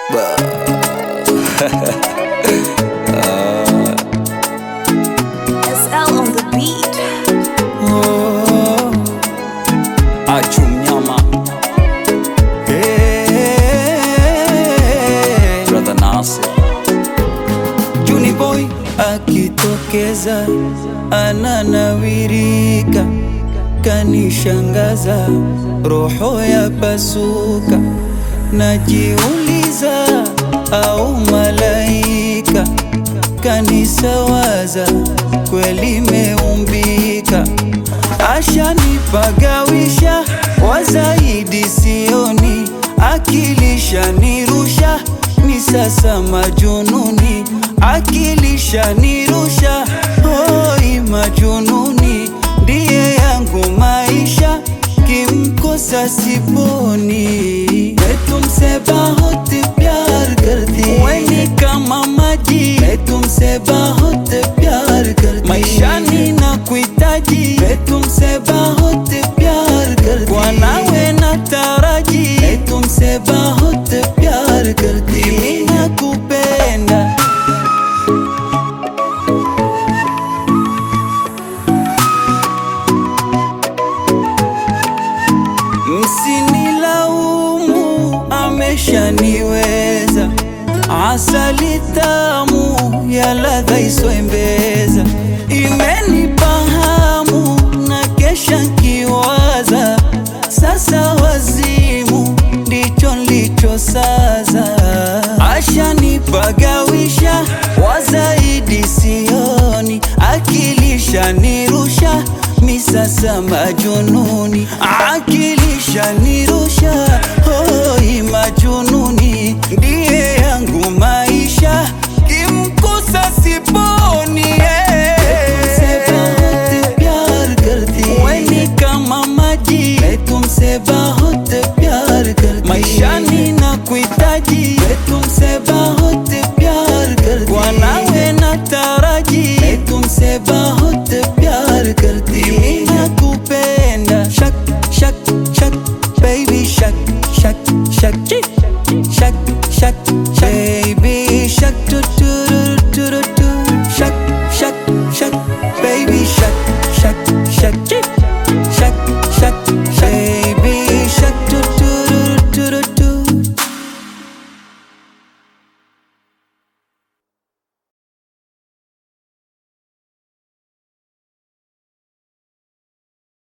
SL on the beat. Oh, achu mnyama Hey, brother Nasir Juni boy akitokeza ananawirika kanishangaza roho ya pasuka najiuliza au malaika kanisawaza kweli meumbika ashanipagawisha wazaidi sioni akilisha nirusha ni sasa majununi akilisha nirusha hoi majununi ndiye yangu maisha kimkosa siponi मैं तुमसे बहुत प्यार करती weni kama maji मैं तुमसे बहुत प्यार करती maishani na kuhitaji मैं तुमसे बहुत प्यार करती kwa nawe nataraji मैं तुमसे बहुत प्यार करती mimi nakupenda Msinilaumu, ameshaniweza asali tamu ya ladha isoembeza imenipa hamu na kesha nkiwaza sasa wazimu ndicho nlicho saza ashanipagawisha wazaidi sioni akilisha nirusha misasa majununi akili